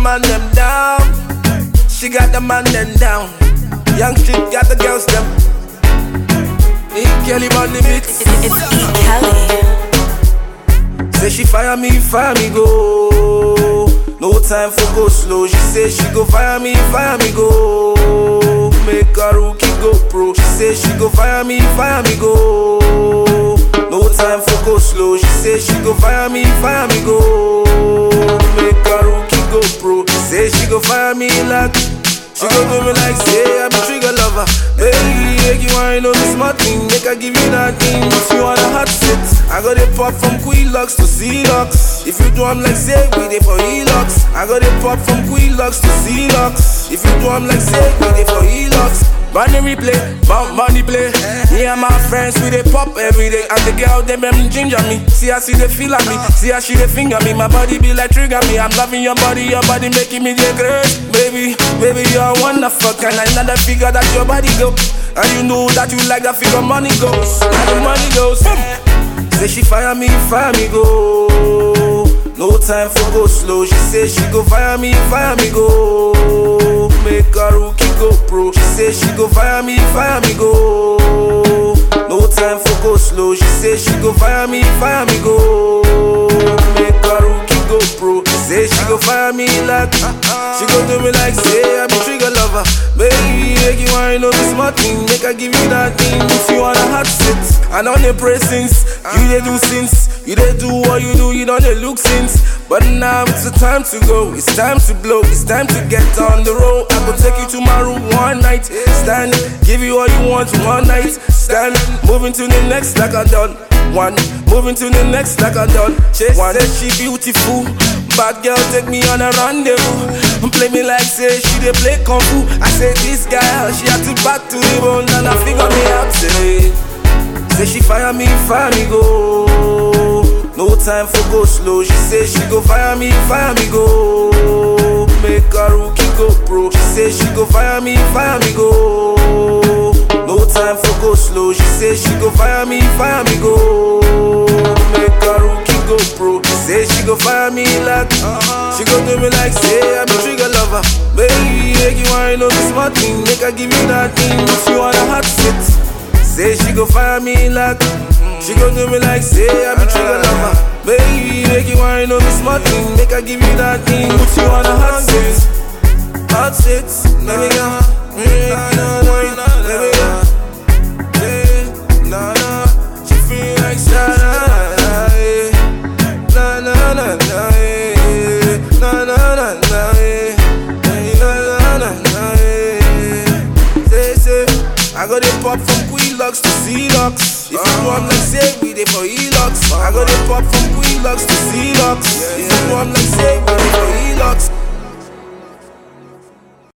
man them down. She got the man them down. Young chick got the girls them. E. Kelly on the beats. It's E. Kelly. Say she fire me, fire me go. No time for go slow. She say she go fire me, fire me go. Make a rookie go pro. She say she go fire me, fire me go. No time for go slow. She say she go fire me, fire me go. Make a rookie go pro. Say she go fire me like. She go do me like say I'm a trigger lover. Baby, make you wine on me smart thing. Make I give you that thing. If you want a hot sit, I got it pop from Quilocks to C-Locks. If you do I'm like say we dey for E-Locks. I got it pop from Quilocks to C-Locks. If you do I'm like say we dey for E-Locks. Money replay, bump money play. Me and my friends we dey pop every day, and the girl them them ginger me. See how she dey feel at me, see how she dey finger me. My body be like trigger me. I'm loving your body, your body making me dey great, baby, baby you're wonderful. Can I not figure that your body go? And you know that you like that figure money goes, like the money goes. Say she fire me, fire me go. No time for go slow. She say she go fire me, fire me go. Make a rookie go pro. She say she go fire me, fire me go. No time for go slow. She say she go fire me, fire me go. Make a rookie go pro. She say she go fire me like she go do me like say I'm a trigger lover. Baby, make you wine on me smart thing. Make I give you that thing. If you want a hot sit, I don't dey pray since you dey do since. You dey do what you do, you don't dey look since. But now it's the time to go, it's time to blow, it's time to get on the road. I go take you to my room one night, stand, give you all you want one night, stand, moving to the next like I done. One, moving to the next like I done. She one, said she beautiful, bad girl take me on a rendezvous. Play me like say she dey play kung fu. I say this girl, she had to back to the bone and I figure me out say. Say she fire me, fire me go. No time for go slow. She say she go fire me, fire me go. Make a rookie go pro. She say she go fire me, fire me go. No time for go slow. She say she go fire me, fire me go. Make a rookie go pro. She say she go fire me like she go do me like say I'm a trigger lover. Baby, make you wine on me smart thing. Make I give you that thing. If you want a hot sit. Say she go fire me like She go do me like say I be trigger lover Baby, make you wine on me smart thing Make I give you that thing Put you on a hot sit Hot sit, let me go Mm, Nah, nah, wine, let me go Yeah, nah, nah She feel like sa nah, nah, yeah Nah, nah, nah, nah, yeah Nah, nah, nah, nah, yeah Nah, nah, nah, nah, yeah Say, say I got it pop from Quilocks to C-Locks. If you want like say we dey for E-Locks. I got it pop from Quilocks to C-Locks. If you want like say we dey for E-Locks.